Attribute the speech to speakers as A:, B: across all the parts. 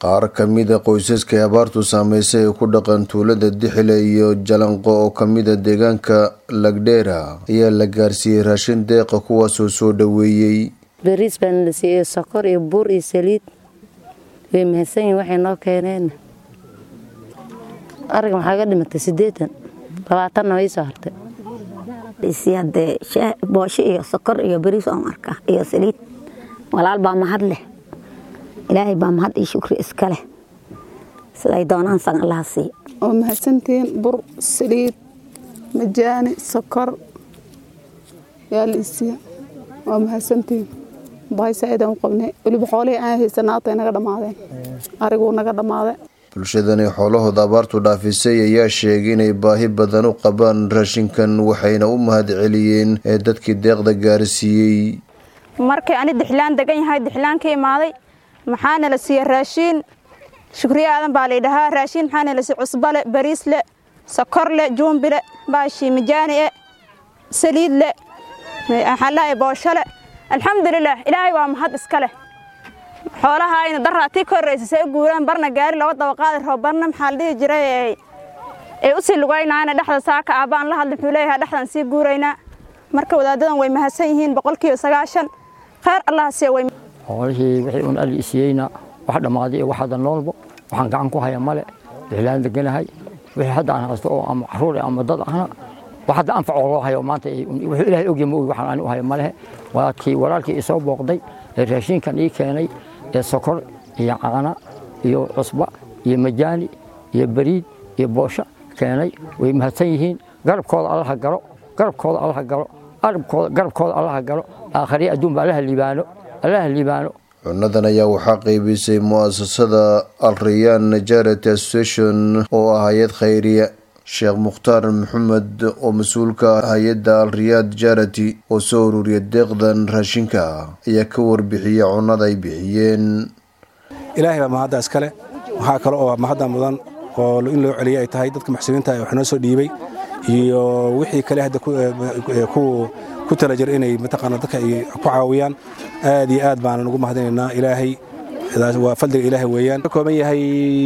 A: qaar ka mida qoysaska ay abaartu saameysay ee ku dhaqan tuulada dixile iyo jalanqo oo kamida deegaanka lagdheera ayaa la gaarsiiyey raashin deeqa kuwaasoo soo dhoweeyey
B: bariis baan la siiyey sokor iyo buur iyo saliid way mahadsan yihin waxay noo keeneen ariga maxaa ga dhimatay siddeetan labaatanna way soo hartay
C: hadee boosho iyo sokor iyo bariis oon arkaa iyo saliid walaal baa mahad leh ilaahay baa mahad iyo shukri iska leh siday doonaan san allaha siiya
D: oo mahadsantihiin bur saliid majaani sokor yaa la isiiya waa mahadsantihiin bahay saaidaan u qabnay weliba xoolihii aan haysanaatay naga dhammaadeen ariguu naga dhammaaday
A: bulshadani xoolahooda abaartu dhaafisay ayaa sheegay inay baahi badan u qabaan raashinkan waxayna u mahad celiyeen ee dadkii deeqda gaarsiiyey
E: markii ani dixlaan degan yahay dixlaan ka imaaday maxaana la siiye raashiin shukriye aadan baa laydhahaa raashiin maxaana la siiye cusbale bariisle sokorle juumbile baashii mijaanie saliidle maxaalaha booshole alxamdulilaah ilaahay waa mahad iska leh xoolaha ayna daraatii ka horraysa say u guuraan barna gaari laba dabaqaadi rabo barna maxaa la dhihi jiray ay u sii lugaynaana dhexda saaka aabbaan la hadla muxuu leeyahay dhexdan sii guuraynaa marka wadaadadan way mahadsan yihiin boqolkiiba sagaashan kheyr allaha siiya way
F: xoolihii wixii un ali isiyeyna wax dhammaaday iyo wax hadda noolbo waxaan gacan ku haya male dixlaan deganahay wixii hadda aan haysto oo ama caruur ama dad ahna wax hadda anfacoo loo hayo maanta wuxuu ilaahay ogya ma ogi waxaan ani u hayo malehe waa kii walaalkii isoo booqday ee raashinkan ii keenay ee sokor iyo caana iyo cusba iyo majaani iyo bariid iyo boosho keenay way mahadsan yihiin garabkooda allaha galo garabkooda allaha galo garabkooda allaha galo aakhariya adduunba allaha liibaano allaha liibaano
A: cunadan ayaa waxaa qaybisay mu'asasada alrayaan najarati association oo ah hay-ad khayriya sheekh mukhtaar maxamed oo mas-uulka ah hay-adda alriyaad jarati oo soo ururiya deeqdan raashinka ayaa ka warbixiyey cunada ay bixiyeen
G: ilaahay baa mahadda iskale waxaa kale oo mahadda mudan oo in loo celiyay ay tahay dadka muxsiniinta wax noo soo dhiibay iyo wixii kale hadda ku tala jir inay mataqaana dadka ay ku caawiyaan aad iyo aad baanan ugu mahadinaynaa ilaahay waa fadliga ilaahay weeyaan ka kooban yahay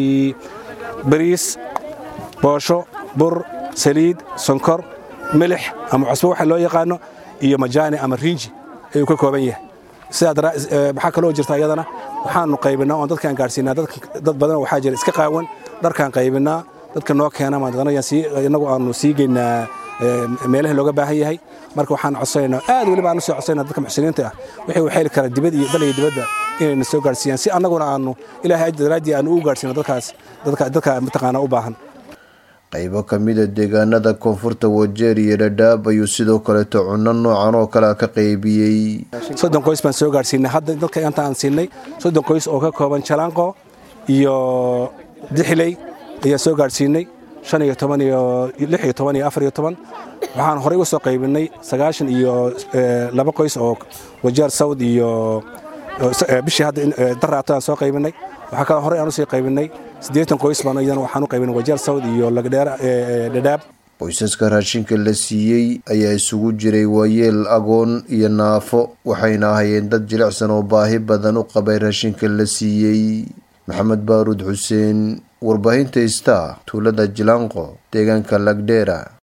G: bariis boosho bur saliid sonkor milix ama cusbo waxa loo yaqaano iyo majaani ama riinji ayuu ka kooban yahay sidaa kaloo jirta iyadana waxaanu qaybinaa oon dadkaan gaadhsiinaa dad badan waxaa jira iska qaawan dharkaan qaybinaa dadka noo keena inagu aanu sii geynaa meelaha looga baahan yahay marka waxaan codsanaynaa aad weliba aan u soo codsanaynaa dadka muxsiniinta ah wixii u xeli kara dibad iyo dal iyo dibadda inayna soo gaadhsiiyaan si annaguna aanu ilaahay ajir daraaddii aanu u gaadhsiino dadkaas dadka mataqaanaa u baahan
A: qaybo ka mida deegaanada koonfurta wajeer iyo dhadhaab ayuu sidoo kaleeto cunno noocan oo kale ka qaybiyey
G: soddon qoys baan soo gaadhsiinay hadda dadka inta aan siinay soddon qoys oo ka kooban jalaanqo iyo dixiley ayaa soo gaadhsiinay shan iyo toban iyo lix iyo toban iyo afar iyo toban waxaan horey u soo qaybinay sagaashan iyo laba qoys oo wajeer sawd iyo bishii hadda daraato aan soo qaybinay waxaa kaloo horey aan usii qaybinay siddeetan qoys baan iyadana waxaan u qaybinay wajeer sawd iyo lagdheer dhadhaab
A: qoysaska raashinka la siiyey ayaa isugu jiray waayeel agoon iyo naafo waxayna ahayeen dad jilicsan oo baahi badan u qabay raashinka la siiyey maxamed baaruud xuseen warbaahinta ista tuulada jilaanqo deegaanka lagdheera